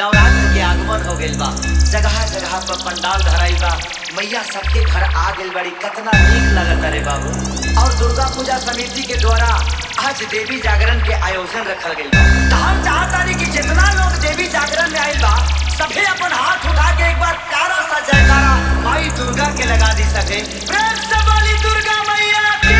नवरात्र के आगमन हो गइल बा जगह जगह पर पंडाल धराई बा मैया सबके घर आ गइल बड़ी कितना नीक लगता रे बाबू और दुर्गा पूजा समिति के द्वारा आज देवी जागरण के आयोजन रखल गइल बा त हम चाहतानी कि जितना लोग देवी जागरण में आइल बा सभे अपन हाथ उठा के एक बार प्यारा सा जयकारा माई दुर्गा के लगा दी सके प्रेम से बोली दुर्गा मैया की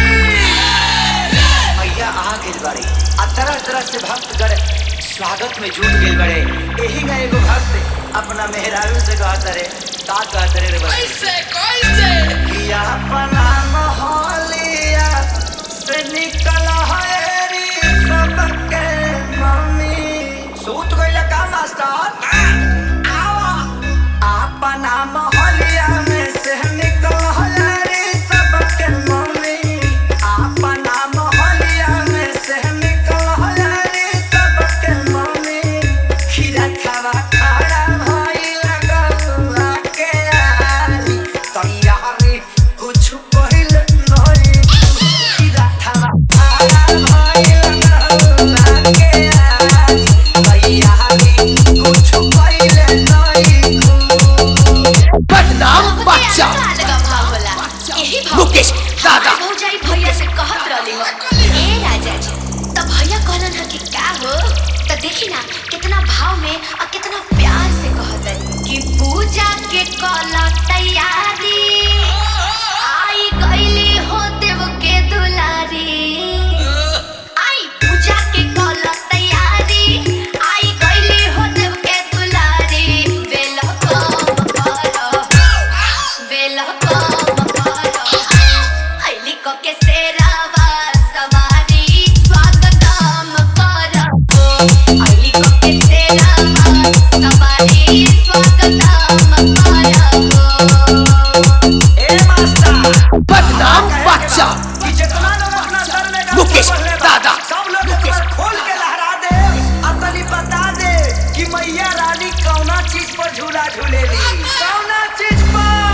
मैया आ गइल बाड़ी आ तरह तरह से भक्तगण स्वागत में जुट गइल बड़े एही ना एगो भक्त अपना मेहरारू से कहत रे का कहत रे रे बस कैसे कैसे कि अपना मोहलिया से निकल हरी सबके मम्मी सूत गइल का मास्टर आवा अपना मोहलिया में से निकल हरी सबके मम्मी अपना मोहलिया में से निकल हरी सबके मम्मी खीरा खावा खड़ा भई लगल के आली तैयारी कुछ पहिल नहीं खीरा खावा खड़ा भई लगल के आली तैयारी कुछ पहिल नहीं बदनाम बच्चा लगा भाव होला यही भाव मुकेश, दादा। हमार भौजाई भैया से कहत रहली हो ए राजा जी तो भैया कहलन ह कि का हो तो देखी ना कितना भाव में और कितना प्यार से कहत है कि पूजा के कल तैयारी आई गईली हो देव के दुलारी आई पूजा के कल तैयारी आई गईली हो देव के दुलारी वेलकम करो वेलकम करो आईली को के सेरावा सवारी स्वागतम करो आईली को के सेरावा सवारी स्वागतम करो ए मास्टर बदनाम बच्चा कि जितना लोग अपना सर में गमछा मुकेश, बंधले बा, दादा, सब लोग एक मुकेश। बार खोल के लहरा दे और तनी बता दे कि मैया रानी कौना चीज पर झूला झूलेली कौना चीज पर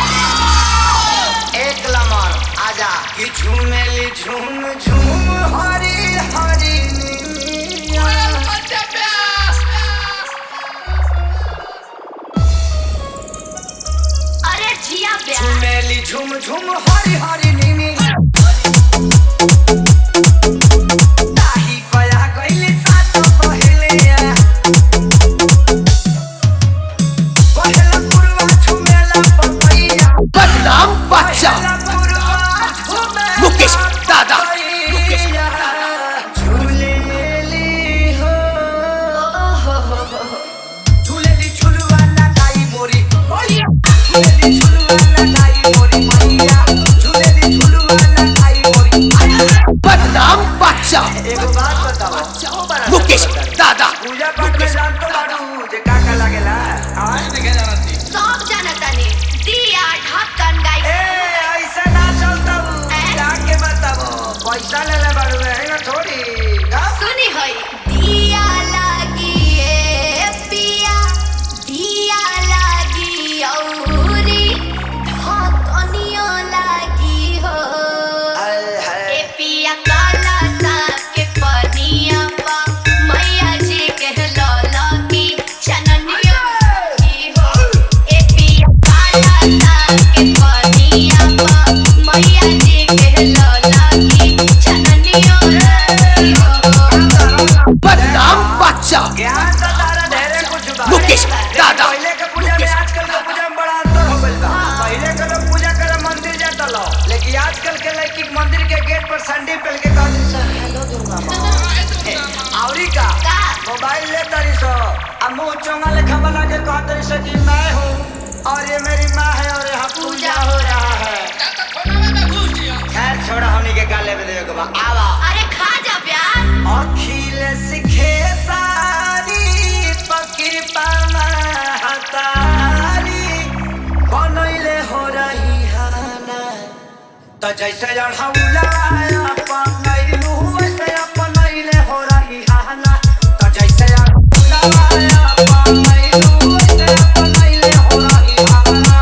एक लमर आजा कि झूमेली झूम झूम हरी हरी नीलिया। मध्य प्यास अरे जिया प्यार झूमेली झूम झूम हरी हरी नीनी ताही पया गइली सात पहलिया पहला पुरवा झूमेला पपैया बदनाम बच्चा पहला पुरवा झूमेला मुकेश, दादा, मुकेश, पपैया। झूलेली हो झूलेली झुलवा लगाई मोरी मैया झूलेली झुलवा लगाई मोरी मैया झूलेली झुलवा लगाई मोरी मैया। बदनाम बच्चा एगो बात बताओ बड़ा मुकेश सब बताओ। दादा पूजा पाठ में जान तो बाड़ू जे का का लागेला आय? देखे जानती सब जानता ने दिया ढक्कन गाई ए ऐसा ना चलता हूँ ए? जाके बताओ पैसा ले ले बाड़ू है ना थोड़ी का? सुनी होई दिया लागी ए पिया दिया लागी औरी ढकनियो लागी हो आय हाय। ए पिया काला साग के पनिया पा मैया जी के लौला की चननिया की हो ए पिया काला साग के पनिया पा मैया जी के लौला की चननिया की हो बदनाम बच्चा ज्ञान तो तारा ढेरे कुछ बा मुकेश, लेकिन दादा, पहले के पूजा में आजकल के पूजा में बड़ा अंतर हो गइल बा पहले के लोग पूजा करे मंदिर जाता लो लेकिन आजकल के लड़की मंदिर के गेट पर सैंडल पहन के कहती सर हेलो दुर्गा माँ औरी का का? मोबाइल ले तरी सो अब मुंह चोंगा लेखा बना के कह तरी सो कि मैं हूँ और ये मेरी माँ है और यहाँ पूजा हो रहा है या तो खोना में घुस दिया खैर छोड़ा हमनी के गाले में देवे के बा आवा अरे खा जा प्यार अखिल सिखे सारी पकिरपा महतारी बनैले हो रही हाना त जैसे अढ़ौला अपनैलू वैसे अपनैले हो रही हाना त जैसे अढ़ौला अपनैलू वैसे अपनैले हो रही हाना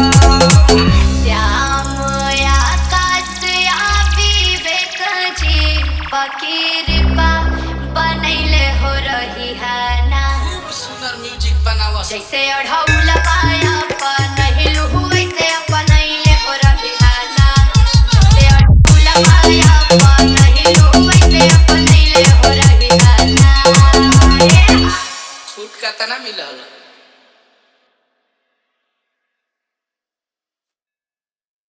श्याम आकाश आ विवेक जी फकीर बा बनैले हो रही है ना खूब सुंदर जैसे अढ़ौला पाया पनहिलु वैसे अपनैले हो रहिहाना जैसे अढ़ौला पाया पनहिलु वैसे अपनैले हो रहिहाना छूट का तना मिलल